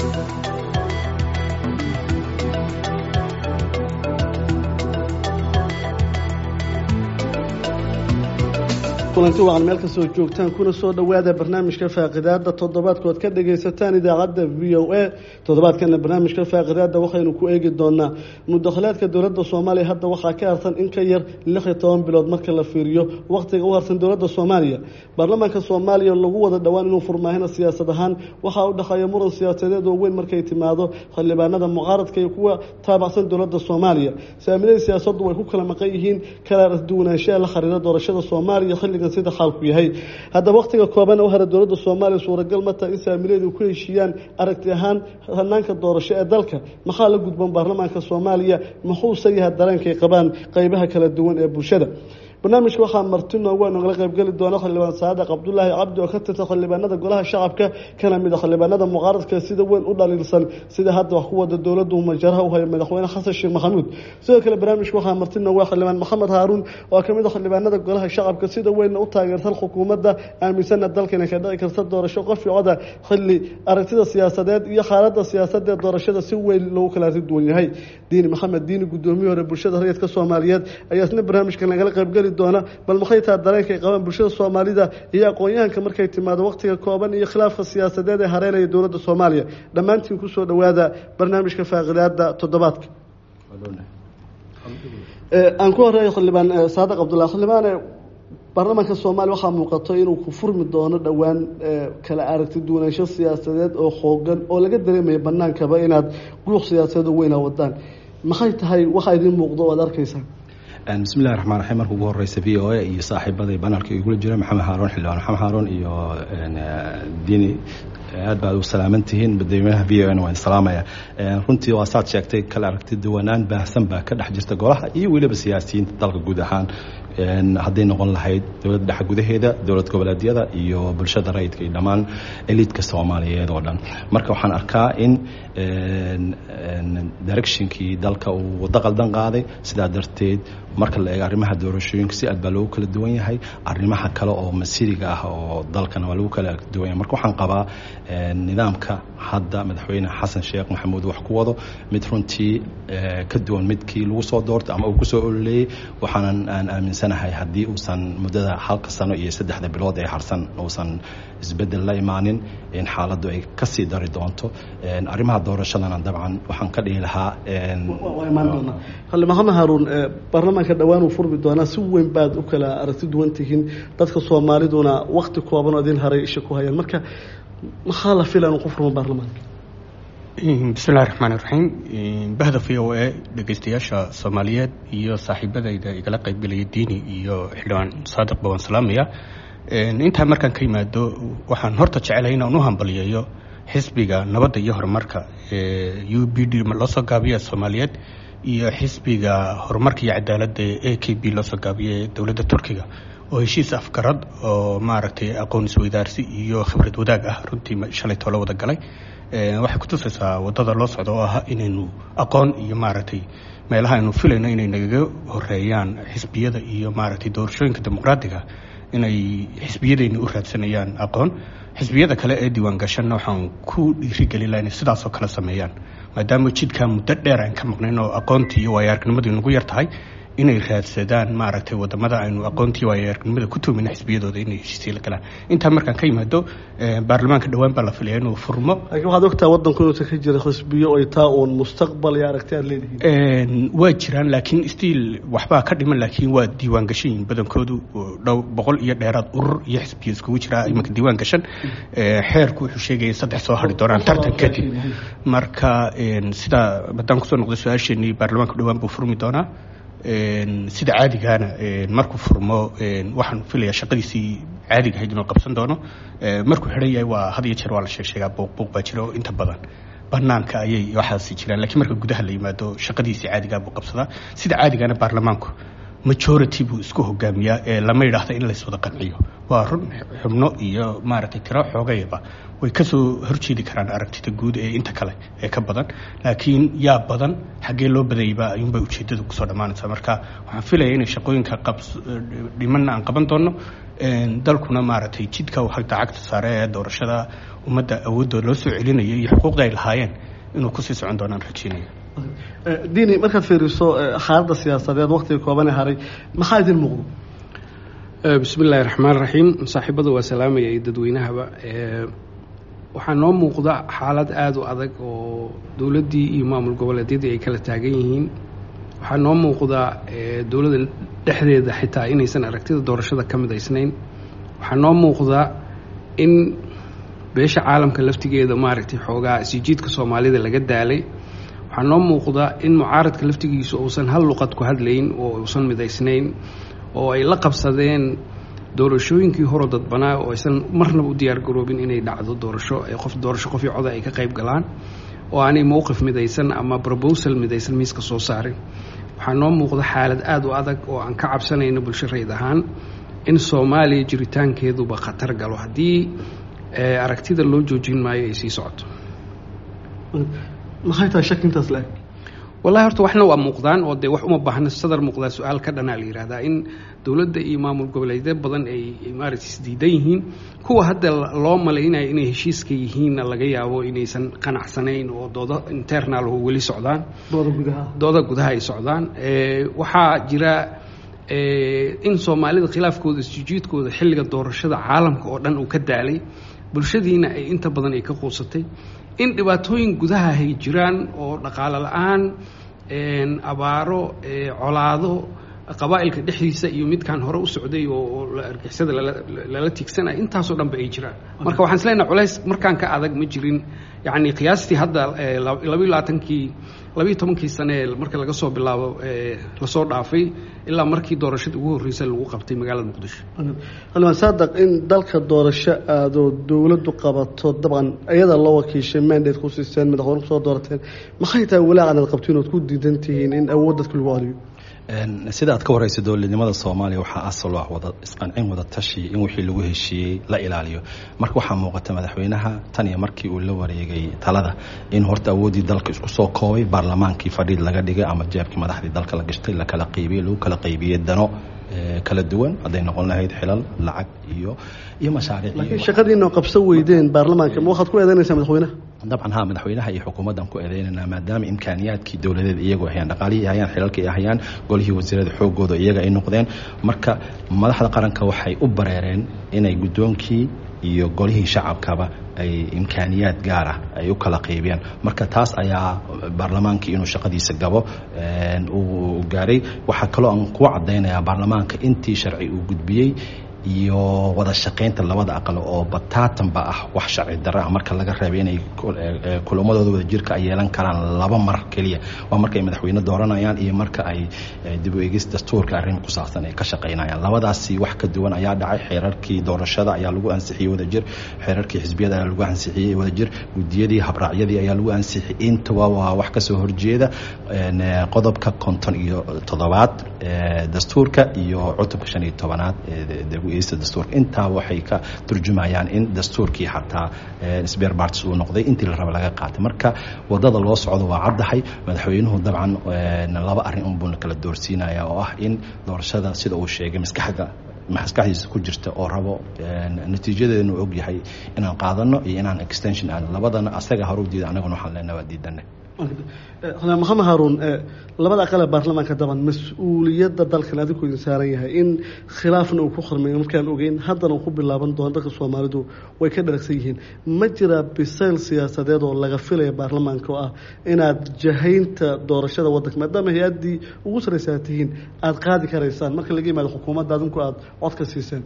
kulanti waan meel kastoo joogtaan kuna soo dhowaada barnaamijka faaqidaada toddobaadkood ka dhagaysataan idaacadda v o a toddobaadkana barnaamijka faaqidaada waxaynu ku eegi doonaa mudakhilaadka dowladda soomaaliya hadda waxaa ka harsan in ka yar lix iyo toban bilood marka la fiiriyo wakhtiga u harsan dowladda soomaaliya baarlamaanka soomaaliya lagu wada dhowaan inuu furmaahina siyaasad ahaan waxaa u dhexeeya muran siyaasadeed oo weyn markay timaado xildhibaanada mucaaradka iyo kuwa taabacsan dowladda soomaaliya saamiladii siyaasaddu way ku kala maqan yihiin kala duwanaanshaha la xiriira doorashada soomaaliya xilligan sida xaalku yahay haddaba wakhtiga kooban u hara dowladda soomaaliya suuragal ma taha in saamileedu ku heshiiyaan aragti ahaan hanaanka doorasho ee dalka maxaa la gudboon baarlamaanka soomaaliya muxuuse yahay dareenkay qabaan qeybaha kala duwan ee bulshada barnaamijka waxaa marti noogu nogala qaybgeli doona xildhibaan saadiq cabdulaahi cabdi oo ka tirsan xildhibaanada golaha shacabka kana mid a xildhibaanada mucaaradka sida weyn u dhaliilsan sida hadda wax ku wada dowladdu majaraha u haya madaxweyne xasan sheekh maxamuud sidoo kale barnaamijka waxaa marti noogu xildhibaan maxamed haaruun oo ka mid a xildhibaanada golaha shacabka sida weynna u taageersan xukuumadda aaminsana dalkana ka dhici karta doorasho qofcoda xilli aragtida siyaasadeed iyo xaalada siyaasadee doorashada si weyn loogu kala duwan yahay diini maxamed diini guddoomiye hore bulshada rayidka soomaaliyeed ayaa isna barnaamijka nagala qaybgeli doona bal maxay taha dareenkay qabaan bulshada soomaalida iyo aqoon-yahanka markay timaado wakhtiga kooban iyo khilaafka siyaasadeed ee hareynaya dowladda soomaaliya dhammaantiin kusoo dhowaada barnaamijka faaqidaada toddobaadka aan ku horeeyo xildhibaan saadiq cabdullahi xildhibaane baarlamaanka soomaaliya waxaa muuqato inuu ku furmi doono dhowaan kala aragti duwanaansho siyaasadeed oo xoogan oo laga dareemaya banaankaba inaad guuq siyaasadeed oo weynaa wadaan maxay tahay waxaa idiin muuqdo o aad arkaysaan bismillahi raxmaan raxiim marka ugu horeysa v o a iyo saaxiibaday banaalka igula jira maxamed haaroon xildhibaan maxamed haaroon iyo diini aad baad u salaaman tihiin madaxweynaha v o na waan salaamaya runtii waa saad sheegtay kala aragti duwanaan baahsan baa ka dhex jirta golaha iyo weliba siyaasiyiinta dalka guud ahaan hadday noqon lahayd dowladda dhexe gudaheeda dowlad goboleedyada iyo bulshada rayidka iyo dhammaan eliidka soomaaliyeed oo dhan marka waxaan arkaa in directionkii dalka uu waddo qaldan qaaday sidaa darteed marka la eego arrimaha doorashooyinka si aad baa loogu kala duwan yahay arrimaha kale oo masiriga ah oo dalkana waa lagu kala duwan yahay marka waxaan qabaa nidaamka hadda madaxweyne xasan sheekh maxamuud wax ku wado mid runtii ka duwan midkii lagu soo doortay ama uu kusoo ololeeyey waxaanan aan aaminsanahay haddii uusan muddada halka sano iyo saddexda bilood ee harsan uusan isbedel la imaanin in xaaladdu ay kasii dari doonto arrimaha doorashadana dabcan waxaan ka dhihi lahaa xildhibaan maxamed haaruun baarlamaanka dhowaan uu furmi doonaa si weyn baad u kala aragti duwan tihiin dadka soomaaliduna wakti kooban oo idin haray isha ku hayaan marka maxaa la fila inuu ku furmo baarlamaanka bismillahi raxmaani raxiim bahda v o a dhegeystayaasha soomaaliyeed iyo saaxiibadayda igala qaybgelaya diini iyo xildhibaan saadiq bawaan salaamaya intaa markaan ka yimaado waxaan horta jecelahay inaan u hambaliyeeyo xisbiga nabadda iyo horumarka u b d loo soo gaabiya soomaaliyeed iyo xisbiga horumarka iyo cadaaladda a k b loo soo gaabiya dowladda turkiga oo heshiis afgarad oo maaragtay aqoon isweydaarsi iyo khibrad wadaag ah runtii shalay toola wada galay waxay kutusaysaa wadada loo socdo oo ah inaynu aqoon iyo maaragtay meelaha aynu filayno inay nagaga horeeyaan xisbiyada iyo maaragtay doorashooyinka dimuqraadiga inay xisbiyadayna u raadsanayaan aqoon xisbiyada kale ee diiwaan gashanna waxaan ku dhiirigelin laha inay sidaasoo kale sameeyaan maadaama jidkaa muddo dheer aan ka maqnayn oo aqoontii iyo waayo-aragnimadu nagu yar tahay inay raadsadaan maaragtay wadamada aynu aqoontii waayo-aragnimada ku tuumina xisbiyadooda inay heshiisya la galaan intaa markaan ka yimaado baarlamaanka dhowaan baa la filaya inuu furmo laakiin waxaad ogtaha waddanku inuusan ka jira xisbiyo ay taa uun mustaqbal iyo aragti aad leedihiin waa jiraan laakiin stiil waxbaa ka dhiman laakiin waa diiwaan gashayin badankoodu dhow boqol iyo dheeraad urur iyo xisbiyo iskugu jira imanka diiwaan gashan xeerku wuxuu sheegaya in saddex soo hari doonaan tartan kadib marka sidaa haddaan kusoo noqday su-aasheenii baarlamaanka dhowaan buu furmi doonaa sida caadigaana markuu furmo waxaan filaya shaqadiisii caadiga ahayd inuu qabsan doono markuu xidhan yahay waa had iyo jeer waa la sheeg sheegaa buuq buuq baa jira oo inta badan banaanka ayay waxaasi jiraan lakiin marka gudaha la yimaado shaqadiisii caadigaa buu qabsadaa sida caadigaana baarlamaanku majority buu isku hogaamiyaa ee lama yidhaahda in lays wada qanciyo waa run xubno iyo maaragtay tiro xoogayaba way kasoo horjeedi karaan aragtida guud ee inta kale ee ka badan laakiin yaa badan xaggee loo badayba ayuunbay ujeedadu kusoo dhammaanaysaa marka waxaan filaya inay shaqooyinka dhimanna aan qaban doono dalkuna maaragtay jidka hagta cagta saare ee doorashada ummadda awoodooda loo soo celinaya iyo xuquuqda ay lahaayeen inuu kusii socon doonaan rajeynaya dini markaad fiiriso xaaladda siyaasadeed waktiga koobane haray maxaa idin muuqdo bismi illaahi raxmaan raxiim saaxiibada waa salaamaya iyo dadweynahaba waxaa noo muuqda xaalad aada u adag oo dowladdii iyo maamul goboleedyadii ay kala taagan yihiin waxaa noo muuqda dowladda dhexdeeda xitaa inaysan aragtida doorashada ka midaysnayn waxaa noo muuqda in beesha caalamka laftigeeda maaragtay xoogaa isjiidka soomaalida laga daalay waxaa noo muuqda in mucaaradka laftigiisu uusan hal luqad ku hadlayn oo uusan midaysnayn oo ay la qabsadeen doorashooyinkii horo dadbanaa oo aysan marnaba u diyaar garoobin inay dhacdo doorasho qof doorasho qofii coda ay ka qayb galaan oo aanay mowqif midaysan ama brobosal midaysan miiska soo saarin waxaa noo muuqda xaalad aada u adag oo aan ka cabsanayno bulsho rayd ahaan in soomaaliya jiritaankeeduba khatar galo haddii aragtida loo joojin maayo ay sii socoto maxay tahay shak intaas le wallahi horta waxna waa muuqdaan oo dee wax uma baahna sadar muuqdaa su-aal ka dhanaa la yihahdaa in dowladda iyo maamul goboleedyo badan ay maaragtay isdiidan yihiin kuwa hadda loo malaynaya inay heshiiska yihiinna laga yaabo inaysan qanacsanayn oo doodo internal oo weli socdaan dooda gudaha dooda gudaha ay socdaan waxaa jira in soomaalida khilaafkooda isjijiidkooda xilliga doorashada caalamka oo dhan uu ka daalay bulshadiina ay inta badan ay ka quusatay in dhibaatooyin gudaha ay jiraan oo dhaqaalo la-aan abaaro colaado qabaa'ilka dhexdiisa iyo midkaan hore u socday oo argixisada lala tiigsanaya intaasoo dhanba ay jiraan marka waxaan islenaha culays markaan ka adag ma jirin yacni qiyaastii hadda labayo labaatankii labayo tobankii sane marka laga soo bilaabo lasoo dhaafay ilaa markii doorashadii ugu horreysay lagu qabtay magaalada muqdisho xildhibaan saadaq in dalka doorasho aadoo dowladdu qabato dabcan iyada loo wakiishay mandate ku siiseen madaxweyne kusoo doorateen maxay tahay walaacan aad qabtiin ood ku diidan tihiin in awood dadka lagu celiyo sida aad ka wareysa dowladnimada soomaaliya waxaa asal ah wada isqancin wada tashi in wixii lagu heshiiyey la ilaaliyo marka waxaa muuqata madaxweynaha tan iyo markii uu la wareegay talada in horta awooddii dalka isku soo koobay baarlamaankii fadhiid laga dhigay ama jeebkii madaxdii dalka la gashtay la kala qaybiyey lagu kala qaybiyey dano kala duwan hadday noqon lahayd xilal lacag iyo iyo mashaariic laakiin shaqadiina qabso weydeen baarlamaanka ma waxaad ku eedeynaysaa madaxweynaha dabcan ha madaxweynaha iyo xukuumaddan ku eedeynanaa maadaama imkaaniyaadkii dowladeed iyagoo hayaan dhaqaalihii hayaan xilalkii hayaan golihii wasiirada xoogooda iyaga ay noqdeen marka madaxda qaranka waxay u bareereen inay guddoonkii iyo golihii shacabkaba ay imkaaniyaad gaar ah ay u kala qaybiyaan marka taas ayaa baarlamaankii inuu shaqadiisa gabo uu gaaray waxaa kaloo aan ku cadaynayaa baarlamaanka intii sharci uu gudbiyey iyo wada shaqaynta labada aqal oo bataatanba ah wax sharci darra ah marka laga reebay inay kulamadooda wada jirka ay yeelan karaan laba mar keliya waa marka ay madaxweyne dooranayaan iyo marka ay dib u eegis dastuurka arrin ku saabsan ay ka shaqaynayaan labadaasi wax ka duwan ayaa dhacay xeerarkii doorashada ayaa lagu ansixiyey wadajir xeerarkii xisbiyada ayaa lagu ansixiyey wadajir gudiyadii habraacyadii ayaa lagu ansixiyey intaba waa wax kasoo horjeeda qodobka konton iyo toddobaad dastuurka iyo cutubka shan iyo tobanaad dastuurka intaa waxay ka turjumayaan in dastuurkii xataa sbeer barts uu noqday intii la raba laga qaatay marka wadada loo socdo waa caddahay madaxweynuhu dabcan laba arrin unbuu kala doorsiinaya oo ah in doorashada sida uu sheegay maskaxda maskaxdiisa ku jirta oo rabo natiijadeedanu og yahay inaan qaadano iyo inaan extension aadno labadana asaga hore u diida anaguna waxaan leenaha waa diidana maxamed haaruun labada aqale baarlamaanka daban mas-uuliyadda dalkan adigu idin saaran yahay in khilaafna uu ku khurmayo markaan ogeyn haddana uu ku bilaaban doono dadka soomaalidu way ka dharagsan yihiin ma jira bisayl siyaasadeed oo laga filaya baarlamaanka oo ah inaad jahaynta doorashada waddanka maadaama hay-addii ugu saraysa aad tihiin aada qaadi karaysaan marka laga yimaado xukuumadda adinku aada codka siiseen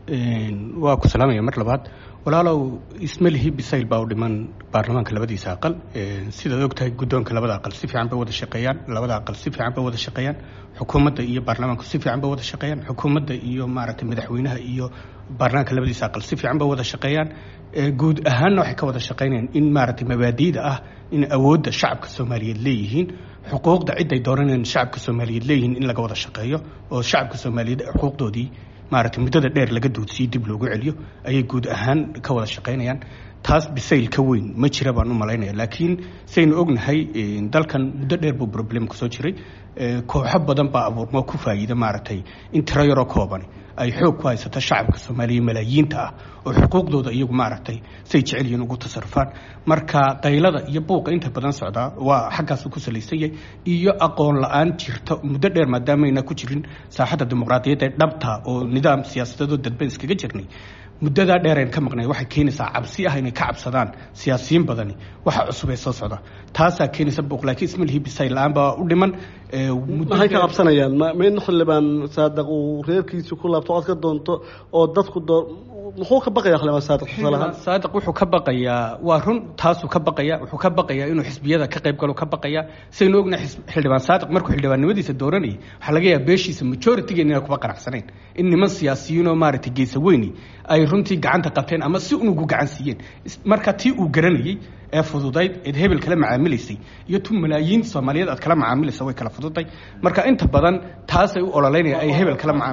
waa ku salaamaya mar labaad walaalow ismalihi bisayl baa u dhiman baarlamaanka labadiisa aqal sidaad ogtahay guddoonka labada aqal si fiican bay wada shaqeeyaan labada aqal si fiican bay wada shaqeeyaan xukuumadda iyo baarlamaanku si fiican bay wada shaqeeyaan xukuumadda iyo maaragtay madaxweynaha iyo baarlamaanka labadiisa aqal si fiican bay wada shaqeeyaan guud ahaanna waxay ka wada shaqeynayaan in maaragtay mabaadiida ah in awoodda shacabka soomaaliyeed leeyihiin xuquuqda cid ay dooranayaan shacabka soomaaliyeed leeyihiin in laga wada shaqeeyo oo shacabka soomaaliyeed xuquuqdoodii maaragtay muddada dheer laga duudsiyo dib loogu celiyo ayay guud ahaan ka wada shaqaynayaan taas bisayl ka weyn ma jira baan u malaynaya laakiin saynu ognahay dalkan muddo dheer buu problem kusoo jiray kooxo badan baa abuurmo ku faa'iida maaragtay in tiro yaroo koobani ay xoog ku haysato shacabka soomaaliya malaayiinta ah oo xuquuqdooda iyagu maaragtay say jecel yihiin ugu tasarufaan marka qaylada iyo buuqa inta badan socdaa waa xaggaasu ku salaysan yahay iyo aqoon la-aan jirta muddo dheer maadaamayna ku jirin saaxadda dimuqraadiyadda ee dhabta oo nidaam siyaasadeedoo dadban iskaga jirnay muddadaa dheereen ka maqnay waxay keenaysaa cabsi ah inay ka cabsadaan siyaasiyiin badani waxa cusub ee soo socda taasaa keenaysa buuq laakiin ismalihii bisayl la-aan baa u dhiman maxay ka qabsanayaan ma in xildhibaan saadaq uu reerkiisi ku laabto cod ka doonto oo dadku doo muxuu ka baqaya xildhibaan saadiq tusaalahaan saadiq wuxuu ka baqayaa waa run taasuu ka baqaya wuxuu ka baqayaa inuu xisbiyada ka qayb galo ka baqaya saynu ognahay xildhibaan saadiq markuu xildhibaannimadiisa dooranayay waxaa laga yaaba beeshiisa majoritygen inay kuba qanacsanayn in niman siyaasiyiin oo maaragtay geesa weyni ay runtii gacanta qabteen ama si unugu gacan siiyeen marka tii uu garanayey ee fududayd eed hebel kala macaamilaysay iyo tu malaayiin soomaaliyeed aad kala macaamilaysa way kala fududay marka inta badan taasay u ololeynayaan ay hebel kala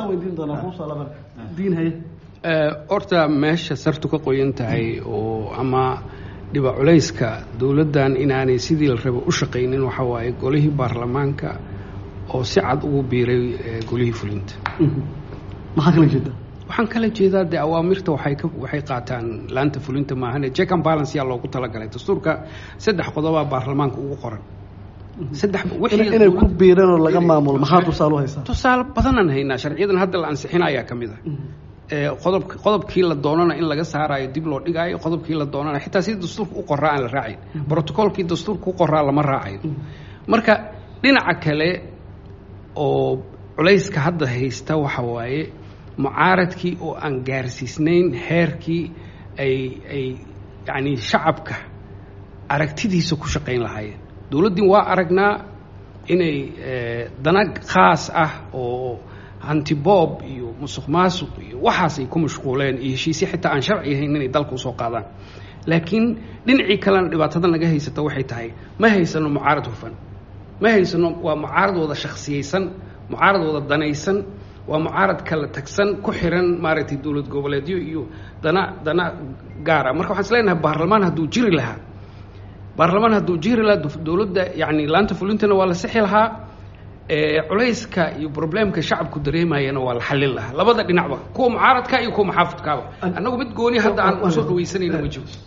macaamilayaan horta meesha sartu ka qoyan tahay oo ama dhiba culayska dowladdan inaanay sidii la rabo u shaqaynin waxa waaye golihii baarlamaanka oo si cad ugu biiray golihii fulinta maxaa kala jeeda waxaan kala jeedaa dee awaamirta waxay ka waxay qaataan laanta fulinta maahane check and balance yaa loogu talagalay dastuurka saddex qodobaa baarlamaanka ugu qoran saddex inay ku biireen oo laga maamulo maxaa tusaale u haysaa tusaale badanaan haynaa sharciyadan hadda la ansixina ayaa ka mid ah qodob qodobkii la doonana in laga saaraayo dib loo dhigaayo qodobkii la doonana xitaa sidii dastuurka u qoraa aan la raacayn brotocolkii dastuurka u qoraa lama raacayo marka dhinaca kale oo culayska hadda haysta waxa waaye mucaaradkii oo aan gaarsiisnayn heerkii ay ay yacni shacabka aragtidiisa ku shaqayn lahaayeen dowladdii waa aragnaa inay dana khaas ah oo hantiboob iyo musuq maasuq iyo waxaas ay ku mashquuleen iyo heshiisye xitaa aan sharci ahayn inay dalka usoo qaadaan laakiin dhinacii kalena dhibaatada naga haysata waxay tahay ma haysano mucaarad hufan ma haysano waa mucaarad wada shaksiyeysan mucaarad wada danaysan waa mucaarad kala tagsan ku xiran maaragtay dowlad goboleedyo iyo dana dana gaara marka waxaan is leenahay baarlamaan hadduu jiri lahaa baarlamaan hadduu jiri lahaa dowladda yacni laanta fulintana waa la sixi lahaa culayska iyo problemka shacabku dareemayana waa la xallin lahaa labada dhinacba kuwa mucaaradka iyo kuwa muxaafidkaaba annagu mid gooni hadda aan usoo dhawaysanayna ma jiro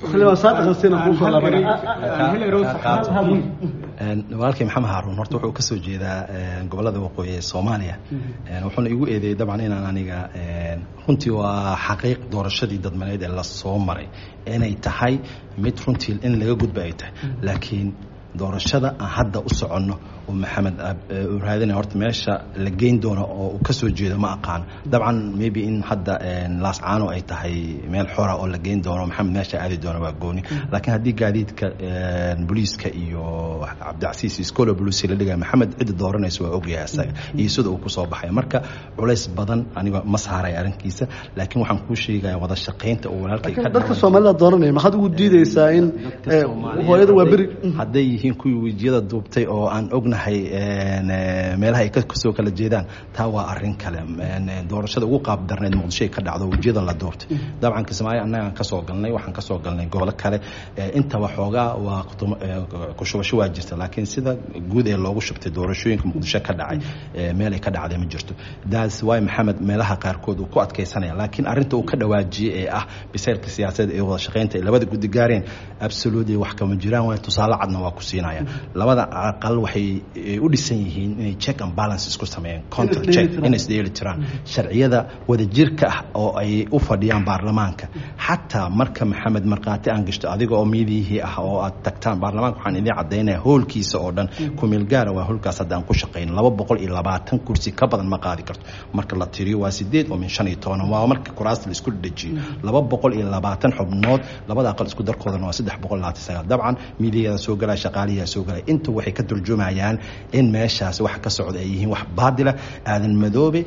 walaalkay maxamed haaruun horta wuxuu ka soo jeedaa gobolada waqooyi ee soomaaliya wuxuuna igu eedeeyey dabcan inaan aniga runtii waa xaqiiq doorashadii dadmaneed ee lasoo maray inay tahay mid runtii in laga gudba ay tahay laakiin doorashada aan hadda u soconno oo maxamed uu raadinaya horta meesha la geyn doono oo uu ka soo jeedo ma aqaan dabcan maybe in hadda laascaano ay tahay meel xora oo la geyn doono maxamed meesha aadi doono waa gooni laakiin haddii gaadiidka booliiska iyo cabdicasiis iskolo bulusi la dhigaya maxamed cidda dooranaysa waa ogyahay asaga iyo sida uu kusoo baxay marka culays badan aniga ma saaray arrinkiisa laakiin waxaan kuu sheegaya wada shaqaynta oo walaalkay dadka soomaalida dooranaya maxaad ugu diideysaa in hooyada waa beri hadday yihiin kuwii wejiyada duubtay oo aan ognahay meelaha ay kasoo kala jeedaan taa waa arin kale doorashada ugu qaab darneed muqdisho ay ka dhacdo wejiyada la duubtay dabcan kismaayo annagaan kasoo galnay waxaan kasoo galnay gobolo kale intaba xoogaa waa kushubasho waa jirta laakiin sida guud ee loogu shubtay doorashooyinka muqdisho ka dhacay meel ay ka dhacday ma jirto daas waay maxamed meelaha qaarkood uu ku adkaysanaya laakiin arrinta uu ka dhawaajiyey ee ah bisaylka siyaasadeed ee wada shaqaynta ay labada guddi gaareen absolutely wax kama jiraan waay tusaale cadna waa ku siinaya labada aqal waxay u dhisan yihiin inay check and balance isku sameeyeen counter check inay isdheeli tiraan sharciyada wadajirka ah oo ay u fadhiyaan baarlamaanka xataa marka maxamed markhaati aan gashto adiga oo miidiyihii ah oo aad tagtaan baarlamaanka waxaan idiin caddaynaya hoolkiisa oo dhan kumeel gaara waa hoolkaas hadda aan ku shaqayn laba boqol iyo labaatan kursi ka badan ma qaadi karto marka la tiriyo waa sideed oo min shan iyo toban waa marka kuraasta la isku dhajiyo laba boqol iyo labaatan xubnood labada aqal isku darkoodana waa saddex boqol labaatan sagaal dabcan miidiyada soo galaya shaqaaliyaa soo galaya inta waxay ka turjumayaan in meeshaas wax ka socda ay yihiin wax baadila aadan madoobe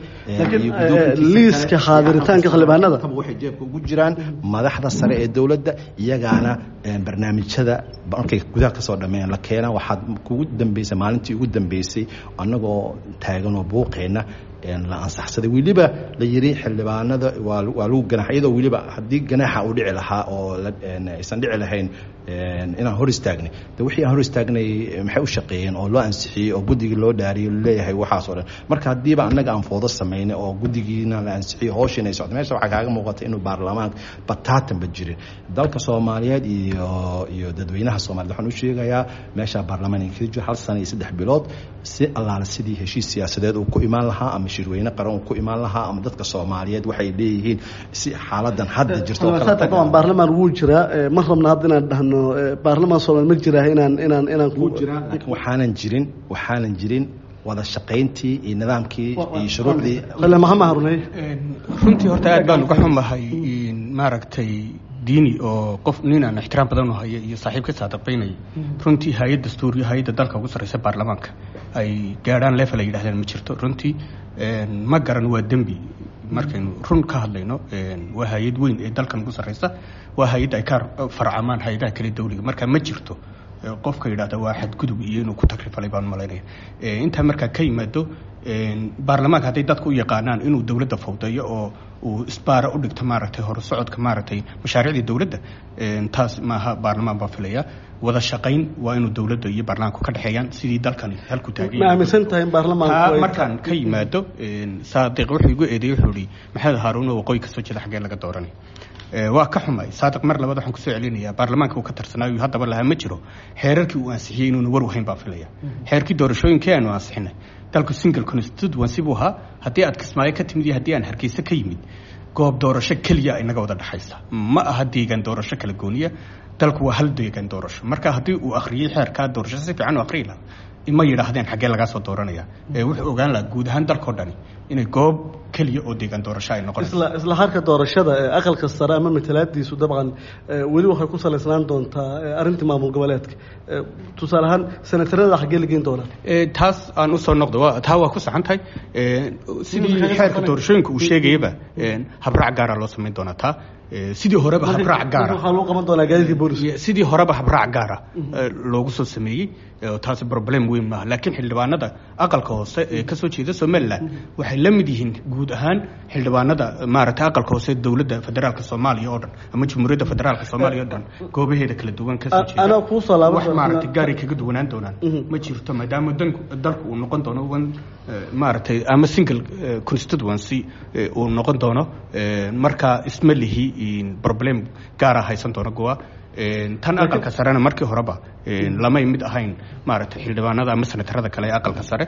liiska xaadiritaanka xildhibaanada waxay jeebka ugu jiraan madaxda sare ee dowladda iyagaana barnaamijyada markay gudaha kasoo dhammeeyaan la keena waxaad kugu dambeysay maalintii ugu dambeysay annagoo taaganoo buuqeenna la ansaxsaday weliba la yiri xildhibaanada waa waa lagu ganax iyadoo weliba haddii ganaaxa uu dhici lahaa oo aysan dhici lahayn inaan hor istaagnay de wixii aan hor istaagnay maxay u shaqeeyeen oo loo ansixiyey oo guddigii loo dhaariyey leeyahay waxaas oo dhan marka haddiiba annaga aan foodo samaynay oo guddigiina la ansixiyey hooshiina ay socday meesha waxaa kaaga muuqata inuu baarlamaanka bataatanba jirin dalka soomaaliyeed iyo iyo dadweynaha soomaliyeed waxaan u sheegayaa meesha baarlamaan ka jiro hal sana iyo saddex bilood si allaale sidii heshiis siyaasadeed uu ku imaan lahaa ama shirweyne qaran uu ku imaan lahaa ama dadka soomaaliyeed waxay leeyihiin si xaaladan hadda jirto baarlamaan wuu jiraa ma rabna hadda inaan dhahno baarlamaan soomaali ma jiraa inaan inaan inaan wuu jiraa laakiin waxaanan jirin waxaanan jirin wada shaqayntii iyo nidaamkii iyo shuruucdii maxamed haruney runtii horta aad baan uga xumahay maaragtay diini oo qof nin aan ixtiraam badan u haya iyo saaxiib ka saadabaynaya runtii hay-ad dastuuriyo hay-adda dalka ugu sarreysa baarlamaanka ay gaadhaan level ay yidhahdeen ma jirto runtii ma garan waa dembi markaynu run ka hadlayno waa hay-ad weyn ee dalkan ugu sarreysa waa hay-adda ay ka farcamaan hay-adaha kale dawliga marka ma jirto qofka yidhahda waa xadgudub iyo inuu ku takrifalay baan malaynaya intaa markaa ka yimaado baarlamaanka hadday dadku u yaqaanaan inuu dowladda fawdeeyo oo uu isbaara u dhigto maaragtay horusocodka maaragtay mashaariicdii dowladda taas maaha baarlamaan baa filaya wada shaqayn waa inuu dowladda iyo baarlamaanku ka dhexeeyaan sidii dalkan halku taagan ma aaminsan tahay in baarlamaanku markaan ka yimaado saadiq wuxuu igu eedeeyey wuxuu ihi maxamed haaruun oo waqooyi kasoo jeeda xaggee laga dooranay waa ka xumay saadiq mar labaad waxaan kusoo celinayaa baarlamaanka uu ka tarsanaayo haddaba lahaa ma jiro xeerarkii uu ansixiyey inuuna war wahayn baan filaya xeerkii doorashooyinkii aanu ansixinay dalku single constituency buu ahaa haddii aad kismaayo ka timid iyo haddii aan hargeysa ka yimid goob doorasho keliya inaga wada dhexaysa ma aha deegaan doorasho kala gooniya dalku waa hal deegaan doorasho marka haddii uu akhriyey xeerkaa doorasho si fiican u akhriyi lahaa ma yidhaahdeen xaggee lagaa soo dooranaya wuxuu ogaan lahaa guud ahaan dalkao dhani inay goob keliya oo deegaan doorasho ay noqonayso isla isla harka doorashada ee aqalka sare ama matalaadiisu dabcan weli waxay ku salaysnaan doontaa arrintii maamul goboleedka tusaale ahaan senatarada xaggee la geyn doonaa taas aan usoo noqdo taa waa ku saxan tahay sidii xeerka doorashooyinka uu sheegayaba habraac gaara loo samayn doonaa taa sidii horeba habraac gaara waxaa lagu qaban doonaa gaadiidka booliska sidii horeba habraac gaara loogu soo sameeyey taasi problem weyn maaha laakiin xildhibaanada aqalka hoose ee kasoo jeeda somalilan waxay la mid yihiin guud ahaan xildhibaanada maaragtay aqalka hoose dowladda federaalka soomaaliya oo dhan ama jamhuuriyadda federaalka soomaaliya oo dhan goobaheeda kala duwan kasoo jeeda anaa kuusoo laaban wax maaragtay gaaray kaga duwanaan doonaan ma jirto maadaama danku dalku uu noqon doono one maaragtay ama single constituency uu noqon doono marka isma lihi problem gaara haysan doono goa tan aqalka sarena markii horeba lamay mid ahayn maaragtay xildhibaanada ama senatarada kale ee aqalka sare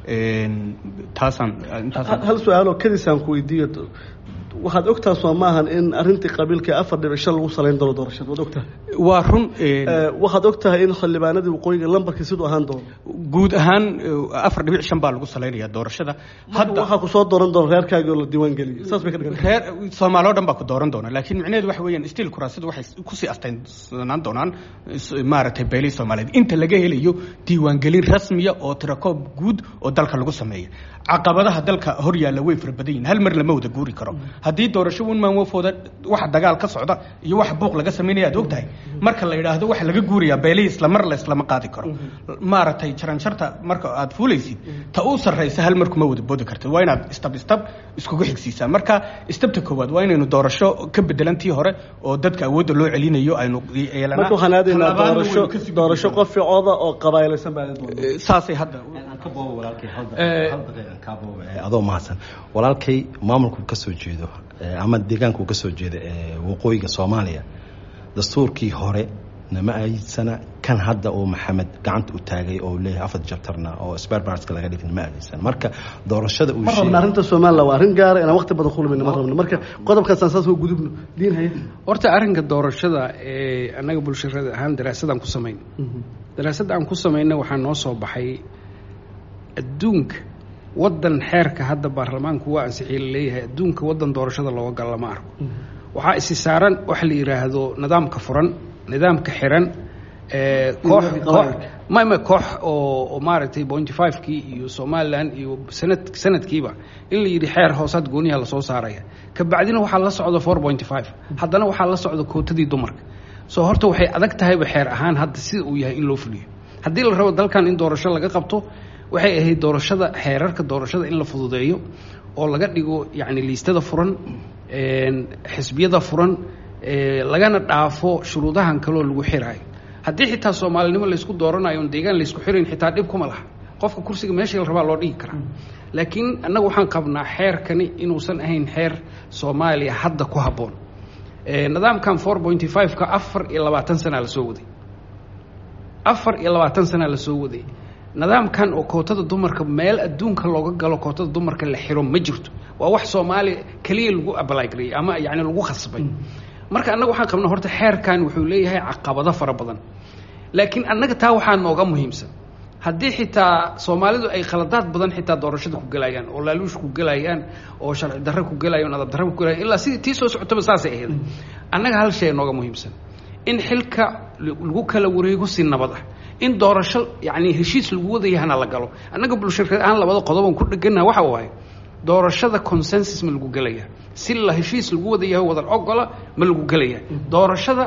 taasaan hal su-aal oo kadisaan ku weydiiyo waxaad ogtaa soo maahan in arrintii qabiilka afar dhibic shan lagu salayn doono doorashada waad ogtahay waa run waxaad ogtahay in xildhibaanadii waqooyiga lambarkii siduu ahaan doono guud ahaan afar dhibic shan baa lagu salaynayaa doorashada hadda waxaa ku soo dooran doona reerkaagii oo la diiwaan geliyay saas bay ka dhigan reer soomaali o dhan baa ku dooran doona laakiin micnaheedu waxa weeyaan stiil kuraasadu waxay kusii astaynsanaan doonaan maaragtay beelihii soomaaliyeed inta laga helayo diiwaangelin rasmiya oo tirakoob guud oo dalka lagu sameeya caqabadaha dalka hor yaalla way fara badan yihin hal mar lama wada guuri karo haddii doorasho unmaan wafooda waxa dagaal ka socda iyo waxa buuq laga samaynaya aad ogtahay marka la yidhaahdo waxa laga guurayaa beelihii islamar la islama qaadi karo maaragtay jaranjarta marka aad fuulaysid ta u sarraysa hal mar kuma wada boodi kartid waa inaad istab istab iskugu xigsiisaa marka istabta koowaad waa inaynu doorasho ka bedelantii hore oo dadka awoodda loo celinayo aynu yeelanaa marka waxaan aadaynaa doorasho doorasho qof ficooda oo qabaailaysan baa doona saasay hadda adoo mahadsan walaalkay maamulku ka soo jeedo ama deegaanku ka soo jeeda waqooyiga soomaaliya dastuurkii hore nama ayidsana kan hadda oo maxamed gacanta u taagay oo leeyahay afar jabtarna oo sperbarska laga dhigin ma aadaysan marka doorashada uu ma rabna arrinta somaliland waa arrin gaara inaan waqti badan kulmayna ma rabno marka qodobkaasaan saas oo gudubno diin haya horta arrinka doorashada ee annaga bulshada ahaan daraasadaan ku samayn daraasadda aan ku samayna waxaa noo soo baxay adduunka waddan xeerka hadda baarlamaanku waa ansixiyey la leeyahay adduunka waddan doorashada looga galo lama arko waxaa isi saaran waxa la yidhaahdo nidaamka furan nidaamka xiran koox koox ma ma koox oo maaragtay bonty five-kii iyo somaliland iyo sanad sanadkiiba in la yidhi xeer hoosaad gooniyaha lasoo saaraya kabacdina waxaa la socda four pointy five haddana waxaa la socda kootadii dumarka soo horta waxay adag tahayba xeer ahaan hadda sida uu yahay in loo fuliyo haddii la rabo dalkan in doorasho laga qabto waxay ahayd doorashada xeerarka doorashada in la fududeeyo oo laga dhigo yacni liistada furan xisbiyada furan lagana dhaafo shuruudahan kaloo lagu xiraayo haddii xitaa soomaalinimo laysku dooranayo on deegaan laysku xirayn xitaa dhib kuma laha qofka kursiga meesha la rabaa loo dhigi karaa laakiin annaga waxaan qabnaa xeerkani inuusan ahayn xeer soomaaliya hadda ku habboon nidaamkan four pointy five-ka afar iyo labaatan sanaa la soo waday afar iyo labaatan sanaa la soo waday nidaamkan oo kootada dumarka meel adduunka looga galo kootada dumarka la xiro ma jirto waa wax soomaaliya keliya lagu abalagareeyey ama yani lagu khasbay marka annaga waxaan qabnaa horta xeerkan wuxuu leeyahay caqabado fara badan laakiin annaga taa waxaa nooga muhiimsan haddii xitaa soomaalidu ay khaladaad badan xitaa doorashada ku gelayaan oo laaluush ku gelayaan oo sharci darre ku gelayan adab darre ku gelayan ilaa sidii tii soo socotaba saasay ahayd annaga hal shay nooga muhiimsan in xilka lagu kala wareego si nabad ah in doorasho yacni heshiis lagu wadayahana la galo annaga bulshirkad ahaan labada qodoban ku dheganaha waxa waaye doorashada consensus ma lagu gelaya si la heshiis lagu wadayaho wadan ogola ma lagu gelaya doorashada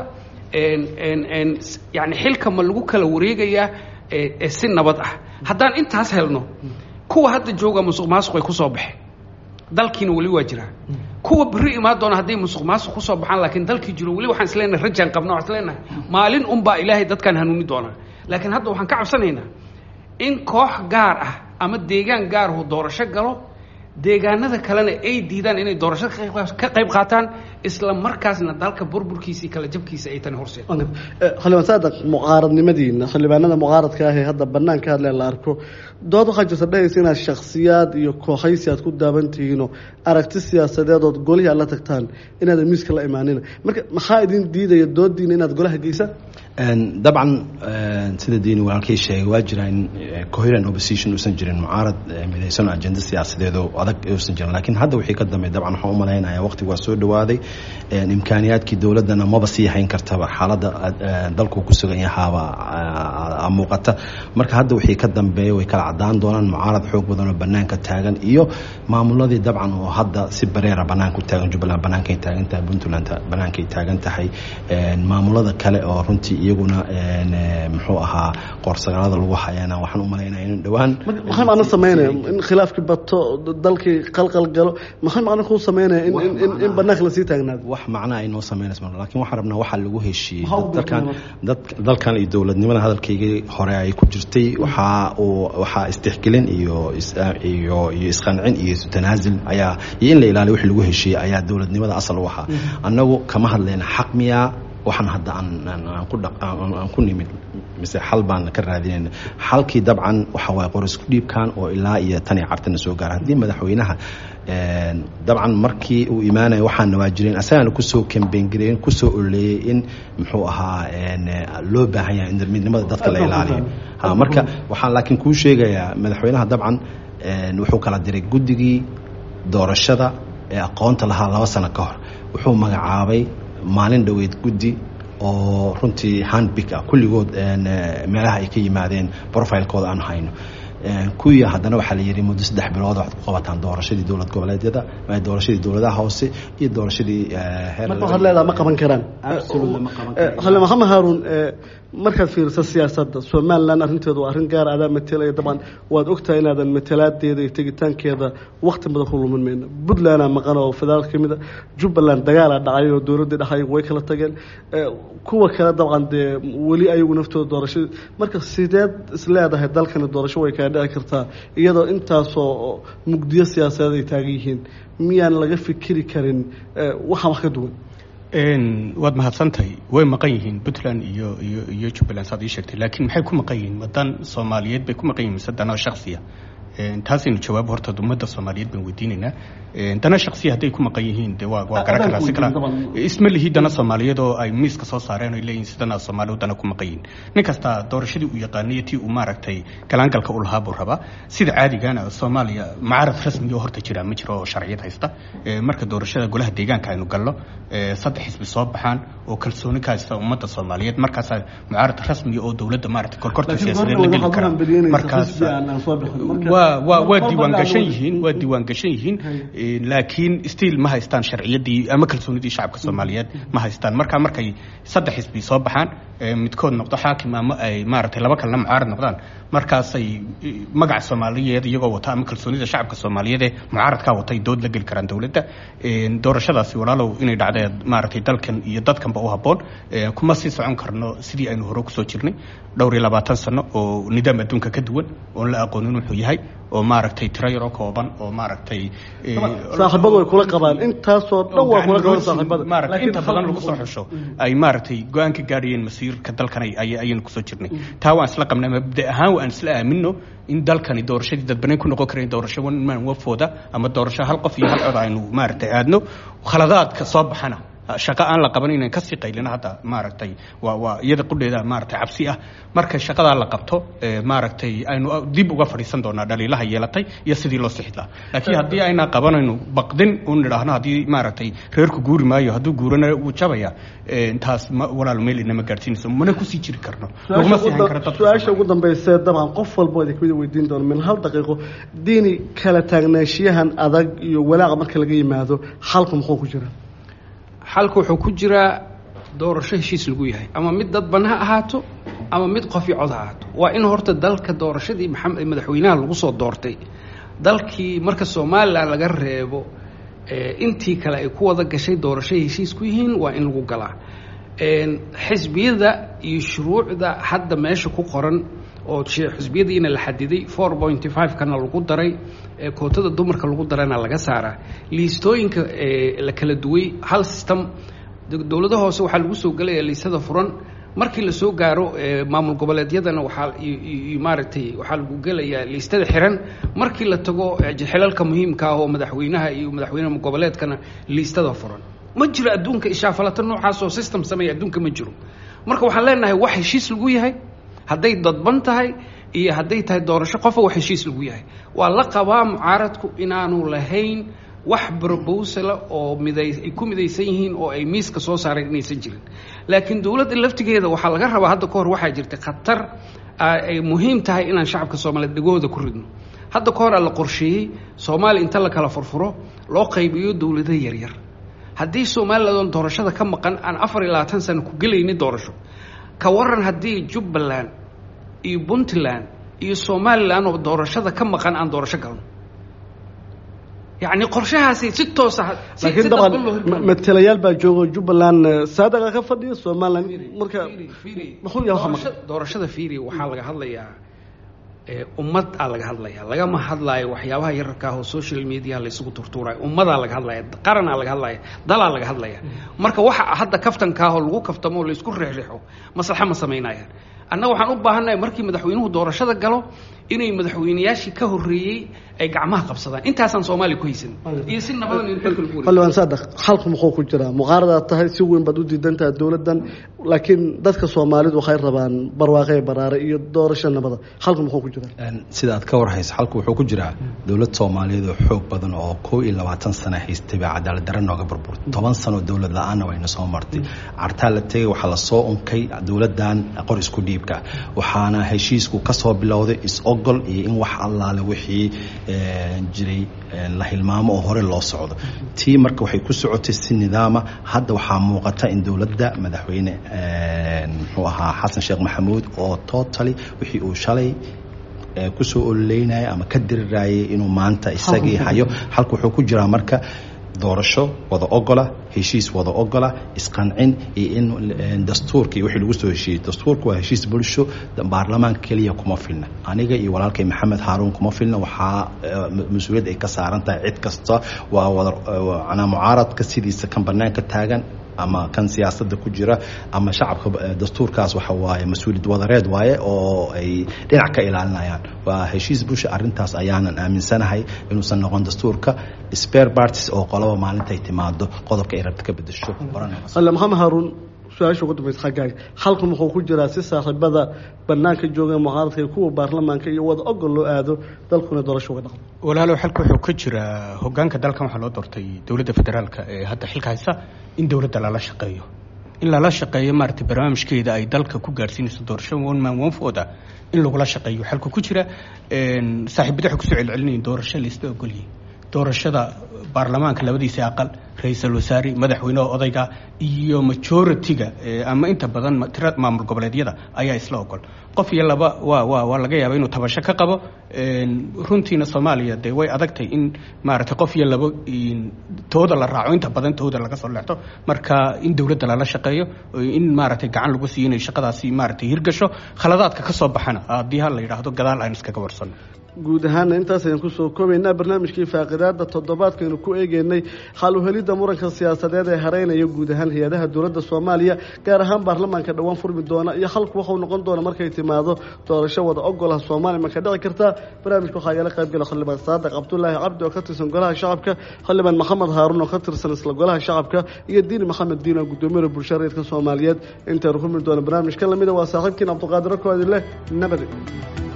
yani xilka ma lagu kala wareegayaa si nabad ah haddaan intaas helno kuwa hadda jooga musuq maasuq ay kusoo baxeen dalkiina weli waa jiraa kuwa beri imaan doona hadday musuq maasuq kusoo baxaan laakiin dalkii jiro weli waxaan isleenahay rajaan qabna waxaan isleenahay maalin unbaa ilaahay dadkan hanuuni doonaa laakiin hadda waxaan ka cabsanaynaa in koox gaar ah ama deegaan gaarahu doorasho galo deegaanada kalena ay diidaan inay doorashada ka qayb qaataan isla markaasna dalka burburkiisii kala jabkiisa ay tani horseed xildhibaan saadaq mucaaradnimadiina xildhibaanada mucaaradka ah ee hadda banaanka hadle la arko dood waxaa jirta dhahaysa inaad shaksiyaad iyo kooxaysi aad ku daaban tihiinoo aragti siyaasadeed ood golihii aad la tagtaan inaadan miiska la imaanina marka maxaa idin diidaya doodiina inaad golaha geysaan dabcan sida diini walaalkay sheegay waa jira in coherent opposition uusan jirin mucaarad midaysan ajenda siyaasadeedoo adag uusan jirin laakiin hadda wixii ka dambeey dabcan waxaan u malaynayaa waqtigu waa soo dhawaaday imkaaniyaadkii dowladdana maba sii hayn kartaba xaaladda dalku ku sugan yahaaba muuqata marka hadda wixii ka dambeeya way kala cadaan doonaan mucaarad xoog badan oo banaanka taagan iyo maamuladii dabcan oo hadda si bareera banaanka u taagan jubbaland bannaankay taagan tahay puntland bannaankay taagan tahay maamulada kale oo runtii iyaguna muxuu ahaa qoorsagaalada lagu hayana waxaan u malaynaya in dhowaan maxay macno sameynaya in khilaafkii bato dalkii qalqal galo maxay macno kuu sameynaya in in in banaanka lasii taagnaado wax macno ay noo sameynayso lakin waxaan rabnaa waxaa lagu heshiiyey dalkan dad dalkan iyo dowladnimada hadalkaygii hore ay ku jirtay waxaa uu waxaa istixgelin iyo iyo iyo isqancin iyo tanaasul ayaa iyo in la ilaaliyo wixii lagu heshiiyey ayaa dowladnimada asal u ahaa annagu kama hadlayna xaq miyaa waxaan hadda aan ku nimid mise xal baan ka raadinayna xalkii dabcan waxa waaye qorisku dhiibkan oo ilaa iyo tan iyo cartana soo gaara haddii madaxweynaha dabcan markii uu imaanaya waxaana waa jireen asagana kusoo kambeyngareyn kusoo oleeyey in muxuu ahaa loo baahan yahay in midnimada dadka la ilaaliyo marka waxaan laakiin kuu sheegayaa madaxweynaha dabcan wuxuu kala diray guddigii doorashada ee aqoonta lahaa laba sano ka hor wuxuu magacaabay maalin dhoweyd guddi oo runtii handbig ah kulligood meelaha ay ka yimaadeen profilekooda aan hayno kuwii haddana waxaa la yidhi muddo saddex bilood waxaad ku qabataan doorashadii dowlad goboleedyada doorashadii dowladaha hoose iyo doorashadii marka waxaad leedaha ma qaban karaan xale maxamed haaruun markaad fiiriso siyaasadda somalilan arrinteedu waa arrin gaar adaa matelaya dabcan waad ogtahay inaadan matalaadeeda iyo tegitaankeeda wakti badan ku lumin mayno puntlandaa maqan oo federaal ka mid a jubbaland dagaalaa dhacay oo dowladdii dhaxay way kala tageen kuwa kale dabcan dee weli ayagu naftooda doorasho marka sideed isleedahay dalkani doorasho way kaa dhici kartaa iyadoo intaasoo mugdiyo siyaasadeed ay taagan yihiin miyaan laga fikiri karin waxaan wax ka duwan waad mahadsantahay way maqan yihiin puntland iyo iyo iyo jubbaland saad ii sheegtay laakiin maxay ku maqan yihiin wadan soomaaliyeed bay ku maqan yihiin mise dana shaksiya taasaynu jawaab horta ummadda soomaaliyeed baan weydiinaynaa dana shaksiya hadday ku maqan yihiin de waa waa garan karaa si kala isma lihi dana soomaaliyeed oo ay miiska soo saareen oo leeyihin sidana soomaaliya dana ku maqan yihiin nin kasta doorashadii uu yaqaanay tii uu maaragtay galaangalka u lahaa buu rabaa sida caadigana soomaaliya mucaarad rasmi oo horta jira ma jiro oo sharciyad haysta marka doorashada golaha deegaanka aynu galno saddex xisbi soo baxaan oo kalsooni ka haysta ummadda soomaaliyeed markaasaa mucaarad rasmi oo dowladda maaragtay korkorta siyaasadeed la geli karaa markaas waa waa waa diiwaan gashan yihiin waa diiwaan gashan yihiin laakiin stiil ma haystaan sharciyadii ama kalsoonidii shacabka soomaaliyeed ma haystaan marka markay saddex xisbi soo baxaan midkood noqdo xaakim ama ay maaragtay laba kalena mucaarad noqdaan markaasay magaca soomaaliyeed iyagoo wata ama kalsoonida shacabka soomaaliyeed ee mucaaradkaa wata ay dood la geli karaan dowladda doorashadaasi walaalow inay dhacdee maaragtay dalkan iyo dadkanba u habboon kuma sii socon karno sidii aynu hore kusoo jirnay dhowr iyo labaatan sano oo nidaam adduunka ka duwan oon la aqoonin wuxuu yahay oo maaragtay tiro yaroo kooban oo maaragtay saaxiibadu way kula qabaan intaasoo dhan waa kula qabaan saaxiibada maaragtay inta badan lagu soo xusho ay maaragtay go-aan ka gaadhayeen masiirka dalkan ayaynu kusoo jirnay taa waan isla qabnay mabda ahaan waan isla aamino in dalkani doorashadii dadbanayn ku noqon karayn doorasho one man wafooda ama doorasho hal qof iyo hal cod aynu maaragtay aadno khaladaadka soo baxana shaqo aan la qaban inaan kasii qaylino hadda maaragtay waa waa iyada qudheeda maaragtay cabsi ah marka shaqadaa la qabto maaragtay aynu dib uga fadhiisan doonaa dhaliilaha yeelatay iyo sidii loo sixi lahaa laakiin haddii aynaa qabanayno baqdin un nidhaahno haddii maaragtay reerku guuri maayo hadduu guurana wuu jabaya taas walaal meel inama gaadhsiinayso mana kusii jiri karno laguma sii hayn karo dadka su-aasha ugu dambaysa dabcan qof walba idin kamida weydiin doono min hal daqiiqo diini kala taagnaanshiyahan adag iyo walaaqa marka laga yimaado xalku muxuu ku jira xalka wuxuu ku jiraa doorasho heshiis lagu yahay ama mid dadban ha ahaato ama mid qofi cod ha ahaato waa in horta dalka doorashadii maxamed madaxweynaha lagu soo doortay dalkii marka somalilan laga reebo intii kale ay ku wada gashay doorashay heshiis ku yihiin waa in lagu galaa xisbiyada iyo shuruucda hadda meesha ku qoran oo xisbiyadiina la xadiday four pointy five kana lagu daray kootada dumarka lagu darana laga saaraa liistooyinka la kala duway hal system dowlada hoose waxaa lagu soo gelaya liistada furan markii lasoo gaaro maamul goboleedyadana waxaa maaragtay waxaa lagu gelayaa liistada xiran markii la tago xilalka muhiimka ah oo madaxweynaha iyo madaxweyne goboleedkana liistada furan ma jiro adduunka ishaafalato noocaas oo system sameeya adduunka ma jiro marka waxaan leenahay wax heshiis lagu yahay hadday dadban tahay iyo hadday tahay doorasho qofa wax heshiis lagu yahay waa la qabaa mucaaradku inaanu lahayn wax brobosala oo miday ay ku midaysan yihiin oo ay miiska soo saareen inaysan jirin laakiin dowladda laftigeeda waxaa laga rabaa hadda ka hor waxaa jirta khatar ay muhiim tahay inaan shacabka soomaaliyeed dhegahooda ku ridno hadda ka hor aa la qorsheeyey soomaaliya inta la kala furfuro loo qaybiyo dowlado yaryar haddii somalilan doorashada ka maqan aan afar iyo labaatan sano ku gelayni doorasho ka waran haddii jubbaland iyo puntland iyo somalilan oo doorashada ka maqan aan doorasho galno yacni qorshahaasi si toosa laakiin dabcan matalayaal baa joogo jubbaland saadaqa ka fadhiya somaliland marka muxuu yahay waxa maqan doorashada fiiri waxaa laga hadlayaa ummad aa laga hadlaya lagama hadlaayo waxyaabaha yararka ah oo social media laysugu turtuurayo ummadaa laga hadlaya qaranaa laga hadlaya dalaa laga hadlaya marka waxa hadda kaftankaahoo lagu kaftamo o laysku reexreexo maslaxa ma samaynayaan annaga waxaan u baahannahay markii madaxweynuhu doorashada galo inay madaxweynayaashii ka horreeyey ay gacmaha qabsadaan intaasaan soomaaliya ku haysan iyo si nabadan in xilka lagu xildhibaan saadax xalku muxuu ku jiraa muqaaradaad tahay si weyn baad u diidantaha dowladdan laakiin dadka soomaalidu waxay rabaan barwaaqe baraare iyo doorasho nabada xalku muxuu ku jiraa sida aad ka warhayso xalku wuxuu ku jiraa dowlad soomaaliyeed oo xoog badan oo kow iyo labaatan sano haystay baa cadaalad darre nooga burburtay toban sano dowlad la-aanna wayna soo martay cartaa la tegay waxaa lasoo unkay dowladdan qor isku dhiibka waxaana heshiisku kasoo bilowday is-ogol iyo in wax allaale wixii jiray la hilmaamo oo hore loo socdo tii marka waxay ku socotay si nidaama hadda waxaa muuqata in dowladda madaxweyne muxuu ahaa xasan sheekh maxamuud oo totally wixii uu shalay kusoo ololeynaya ama ka dirirayay inuu maanta isagii hayo halka wuxuu ku jiraa marka doorasho wada ogola heshiis wada ogola isqancin iyo in dastuurka iyo wixii lagu soo heshiiyey dastuurka waa heshiis bulsho baarlamaanka keliya kuma filna aniga iyo walaalkay maxamed haaruun kuma filna waxaa mas-uuliyad ay ka saaran tahay cid kasta waa wada manaa mucaaradka sidiisa kan banaanka taagan ama kan siyaasadda ku jira ama shacabka dastuurkaas waxa waaye mas-uuliyad wadareed waaye oo ay dhinac ka ilaalinayaan waa heshiis bulsha arrintaas ayaanan aaminsanahay inuusan noqon dastuurka spare parties oo qolaba maalintay timaado qodobka ay rabta ka bedesho alle maxamed haaruun su-aasha ugu dambaysa xaggaaga xalku muxuu ku jiraa si saaxiibada banaanka jooga mucaaradka iyo kuwa baarlamaanka iyo wada ogol loo aado dalkuna doorasho uga dhaqmo walaalow xalka wuxuu ka jiraa hogaanka dalkan waxaa loo doortay dowladda federaalka ee hadda xilka haysa in dowladda lala shaqeeyo in lala shaqeeyo maaragtay barnaamijkeeda ay dalka ku gaadhsiinayso doorasho one man one vote in lagula shaqeeyo xalka ku jira saaxiibada waxay kusoo celcelinayin doorasho laisla ogolyihin doorashada baarlamaanka labadiisa aqal ra-iisul wasaare madaxweyneha odayga iyo majority-ga ama inta badan tira maamul goboleedyada ayaa isla ogol qof iyo laba waa waa waa laga yaaba inuu tabasho ka qabo runtiina soomaaliya dee way adagtay in maaragtay qof iyo labo tooda la raaco inta badan tooda laga soo leexto marka in dowladda lala shaqeeyo in maaragtay gacan lagu siiyo inay shaqadaasi maaragtay hirgasho khaladaadka ka soo baxana haddii ha la yidhaahdo gadaal aynu iskaga warsanno guud ahaana intaas ayaan kusoo koobaynaa barnaamijkii faaqidaada toddobaadkaynu ku eegeynay xal uhelidda muranka siyaasadeed ee hareynaya guud ahaan hay-adaha dowladda soomaaliya gaar ahaan baarlamaanka dhowaan furmi doona iyo halku waxau noqon doona markay timaado doorasho wada ogolaha soomaaliya ma ka dhici kartaa barnaamijka waxaa igala qaybgala xildhibaan saadiq cabdulaahi cabdi oo ka tirsan golaha shacabka xildhibaan maxamed haaruun oo ka tirsan isla golaha shacabka iyo diini maxamed diin oo gudoomiyada bulshada reerka soomaaliyeed intaynu kulmi doona barnaamij ka lamida waa saaxiibkiin cabdiqaadiro koodi leh nabadi